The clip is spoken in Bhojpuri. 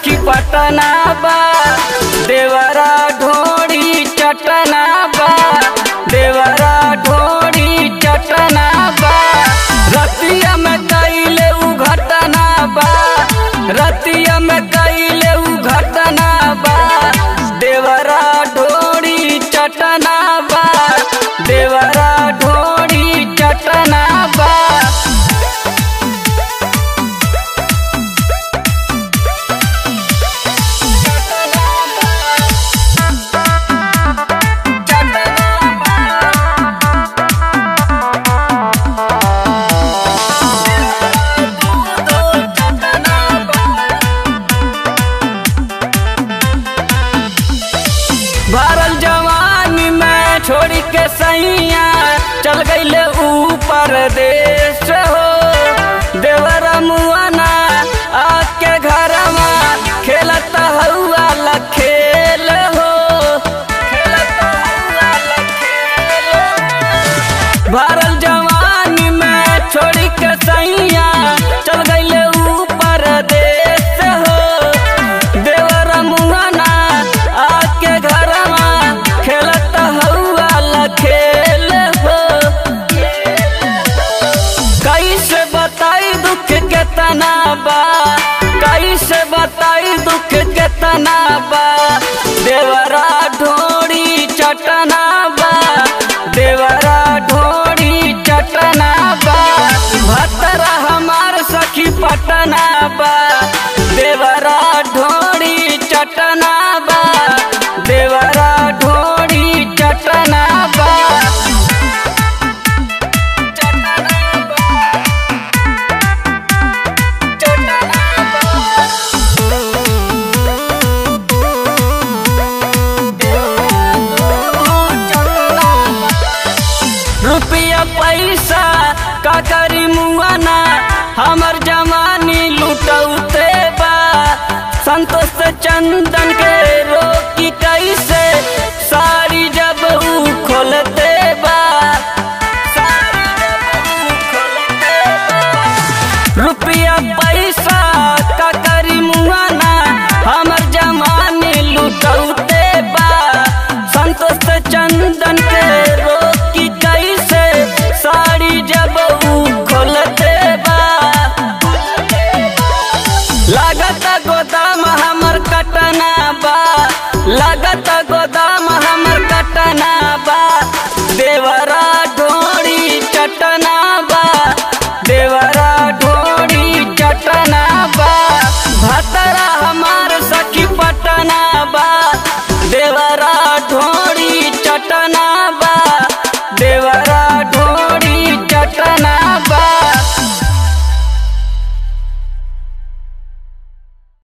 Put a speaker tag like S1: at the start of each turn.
S1: सखी पटना बा देवरा ढोड़ी चटना बा देवरा ढोड़ी चटना बा रतिया में कैले उ घटना बा रतिया में कैले उ घटना बा देवरा ढोड़ी चटना बा देवरा ढोड़ी चटना बा भरल जवानी में छोड़ी के सैया चल गईले ऊपर देश हो देवरा मुआना आके घरमा खेलत हउआ ला खेल हो खेलत हउआ ला खेल हो। भरल जवानी में छोड़ी के सैया चल गईले ऊपर देश हो देवरा मुआना आके घरमा खेलत हउआ ला खेल हो कैसे बताई दुख केतना बा कैसे बताई दुख केतना बा देवरा ढोड़ी चटना बा देवरा ढोड़ी चटना बा भतरा हमार सखी पटना बा देवरा ढोड़ी चटना बा देवरा ढोड़ी चटना बा रुपया पैसा का करी मुआना हमर जमानी लुटौते बा संतोष चंदन के रोकी कैसे साड़ी जब ऊ खोलते बा साड़ी जब ऊ खोलते बा। रुपया पैसा का करी मुआना हमर जमानी लुटौते बा संतोष चंदन के रोकी कैसे साड़ी जब ऊ खोलते बा लागत गोदाम हमर कटना बा लागत गोदाम हमर कटना बा देव